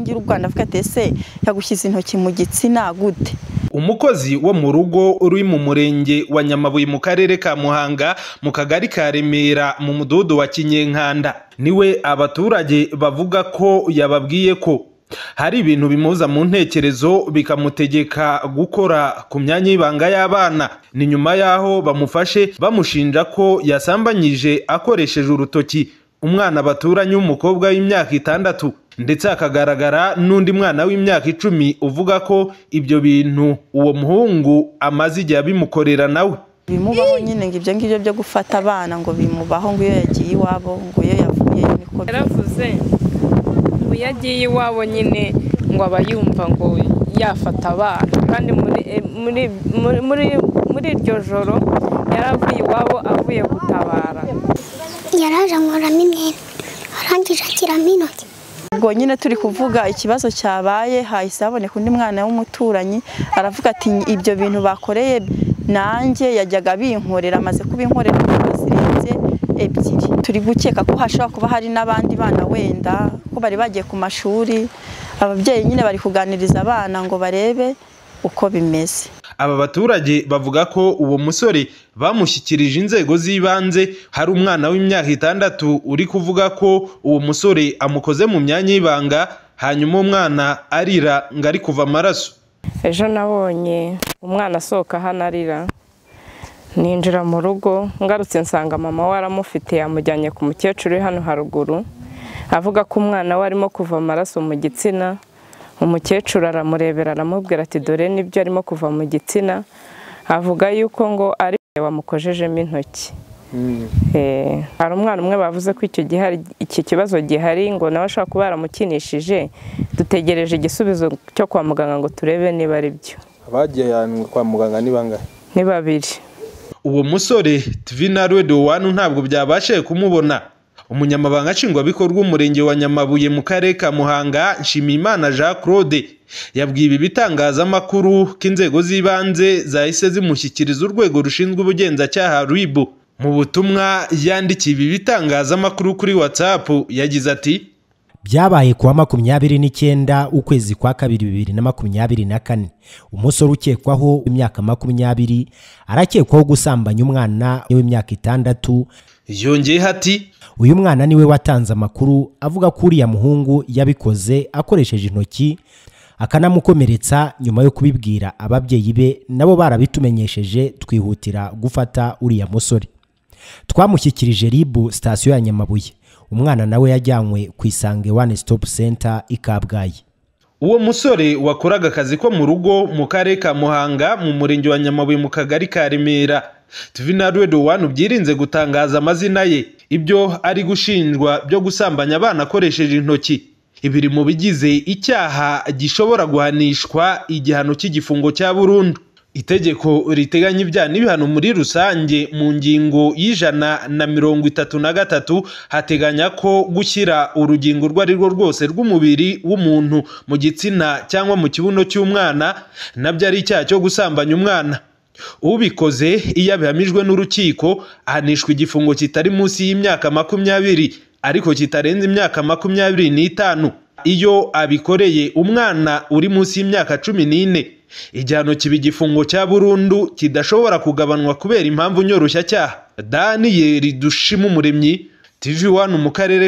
y'u rwanda avuga ati ese yagushyize intoki mu gitsina gute umukozi wo mu rugo uri mu murenge wa nyamabuye mu karere ka muhanga mu kagari ka remera mu mudugudu wa kinyenkanda niwe abaturage bavuga ko yababwiye ko hari ibintu bimuza mu ntekerezo bikamutegeka gukora ku myanya y'ibanga y'abana ni nyuma y'aho bamufashe bamushinja ko yasambanyije akoresheje urutoki umwana baturanye w'umukobwa w'imyaka itandatu ndetse hakagaragara n'undi mwana w'imyaka icumi uvuga ko ibyo bintu uwo muhungu amaze igihe abimukorera nawe bimubaho nyine ngo ibyo ngibyo byo gufata abana ngo bimubaho ngo iyo yagiye iwabo ngo iyo yavuyeyo niko yaravuze ngo iyo agiye iwabo nyine ngo aba yumva ngo yafata abana kandi muri iryo joro yaravuye iwabo avuye gutabara yaraje ankoramo imyenda arangije akiramo intoki ubwo nyine turi kuvuga ikibazo cyabaye hahise haboneka undi mwana w'umuturanyi aravuga ati ibyo bintu bakoreye nanjye yajyaga binkorera amaze kubinkorera inshuro zirenze ebyiri turi gukeka ko hashobora kuba hari n'abandi bana wenda ko bari bagiye ku mashuri ababyeyi nyine bari kuganiriza abana ngo barebe uko bimeze aba baturage bavuga ko uwo musore bamushyikirije inzego z'ibanze hari umwana w'imyaka itandatu uri kuvuga ko uwo musore amukoze mu myanya y'ibanga hanyuma umwana arira ngo ari kuva amaraso ejo nabonye umwana asohoka hano arira ninjira mu rugo ngarutse nsanga mama we aramufite yamujyanye ku mukecuru uri hano haruguru avuga ko umwana we arimo kuva amaraso mu gitsina umukecuru aramurebera aramubwira ati dore nibyo arimo kuva mu gitsina avuga yuko ngo ari wamukojejemo intoki hari umwana umwe bavuze ko icyo gihe iki kibazo gihari ngo nawe ashobora kuba yaramukinishije dutegereje igisubizo cyo kwa muganga ngo turebe niba ari byo abagiye kwa muganga ni bangahe ni babiri uwo musore tivina wanu ntabwo byabashije kumubona umunyamabanga nshingwabikorwa umurenge wa nyamabuye mu karere ka muhanga nshimiyimana jean claude yabwiye ibi bitangazamakuru ko inzego z'ibanze zahise zimushyikiriza urwego rushinzwe ubugenzacyaha ribu mu butumwa yandikiye ibi bitangazamakuru kuri watsapu yagize ati byabaye kuwa makumyabiri n'icyenda ukwezi kwa kabiri bibiri na makumyabiri na kane umusore ukekwaho imyaka makumyabiri arakekwaho gusambanya umwana w'imyaka itandatu yongeyeho ati uyu mwana niwe watanze amakuru avuga ko uriya muhungu yabikoze akoresheje intoki akanamukomeretsa nyuma yo kubibwira ababyeyi be nabo barabitumenyesheje twihutira gufata uriya musore twamushyikirije ribu sitasiyo ya nyamabuye umwana nawe yajyanywe ku isange wani sitopu senta i kabgayi uwo musore wakoraga akazi ko mu rugo mu karere ka muhanga mu murenge wa nyamabuye mu kagari ka remera tivina wani byirinze gutangaza amazina ye ibyo ari gushinjwa byo gusambanya abana akoresheje intoki ibiri mu bigize icyaha gishobora guhanishwa igihano cy'igifungo cya burundu itegeko riteganya ibyaha n'ibihano muri rusange mu ngingo y'ijana na mirongo itatu na gatatu hateganya ko gushyira urugingo urwo ari rwo rwose rw'umubiri w'umuntu mu gitsina cyangwa mu kibuno cy'umwana nabyo ari icyaha cyo gusambanya umwana ubikoze iyo abihamijwe n'urukiko ahanishwa igifungo kitari munsi y'imyaka makumyabiri ariko kitarenze imyaka makumyabiri n'itanu iyo abikoreye umwana uri munsi y'imyaka cumi n'ine igihano kiba igifungo cya burundu kidashobora kugabanwa kubera impamvu nyoroshyacyaha daniyeli dushima umuremyi tivi wani mu karere